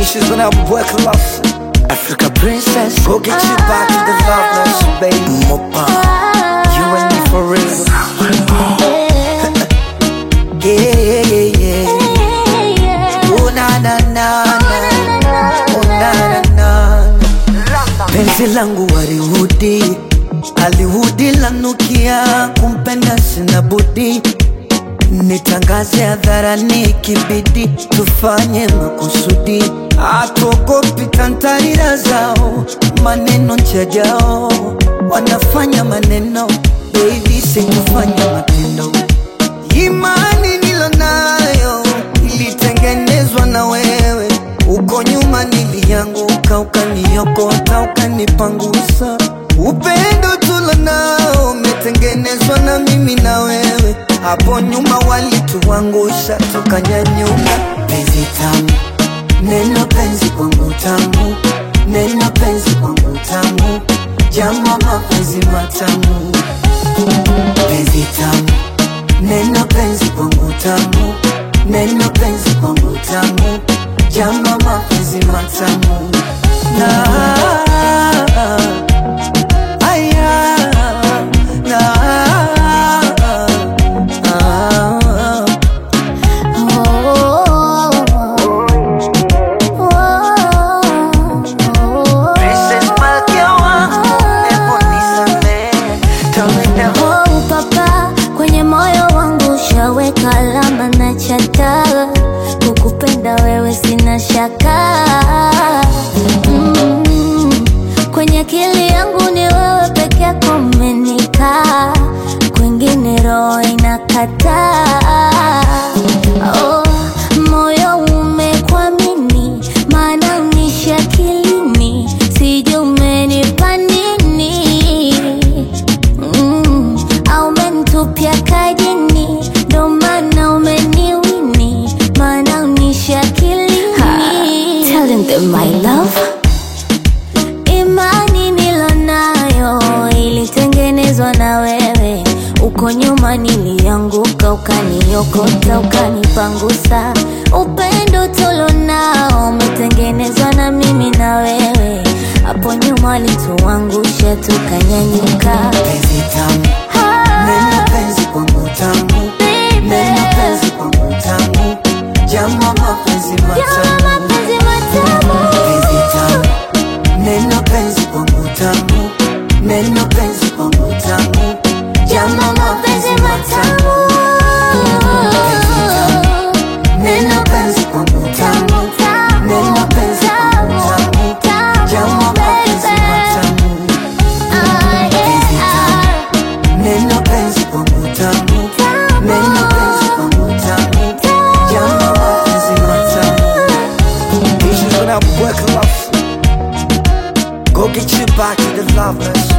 Issues when I work love. Africa princess, go get you back to the loveless, baby. Mopa, you and me for real. Yeah, yeah, yeah, yeah. Oh na na na na, oh na na na. Penzi langu warihudi, alihudi lanukia, kumpenda sina budi nitangaze hadharani, kibidi tufanye makusudi, atuogopi kantarira zao, maneno njajao, wanafanya maneno, baby sikufanya matendo. Imani nilonayo ilitengenezwa na wewe, uko nyuma nilianguka, ukaniokota, ukanipangusa. Upendo tulonao umetengenezwa na mimi na wewe, hapo nyuma walituangusha, tukanyanyuka. Penzi tamu, neno penzi kwangu tamu, neno penzi kwangu tamu, jambo mapenzi matamu penzi tamu, neno penzi kwangu tamu, neno penzi kwangu tamu, jambo mapenzi matamu na aya na Princess Malkia wangu, hebu nisamehe, tawenda Oh, papa kwenye moyo wangu ushaweka alama na chata, kukupenda wewe sina shaka mm. Kwenye akili yangu ni wewe peke yako umenikaa, kwingine roho inakataa. Oh, moyo umekwamini, maana unishi akilini, sijui umenipa nini mm, au umenitupia kajini, ndo maana umeniwini, maana unishi akilini. Telling them my love Imani nilonayo ilitengenezwa na wewe, uko nyuma nilianguka, ukaniokota, ukanipangusa. Upendo tulonao umetengenezwa na mimi na wewe, hapo nyuma walituangusha, tukanyanyuka. penzi tamu, neno penzi kwangu tamu, neno penzi kwangu tamu, jambo mapenzi matamu penzi tamu, neno penzi kwangu tamu, neno penzi kwangu tamu, jambo mapenzi matamu neno penzi kwangu tamu, neno penzi kwangu tamu, jambo mapenzi matamu penzi tamu, neno penzi kwangu tamu, neno penzi kwangu tamu, jambo mapenzi matamu Issues when I work love. Go get you back to the lovers.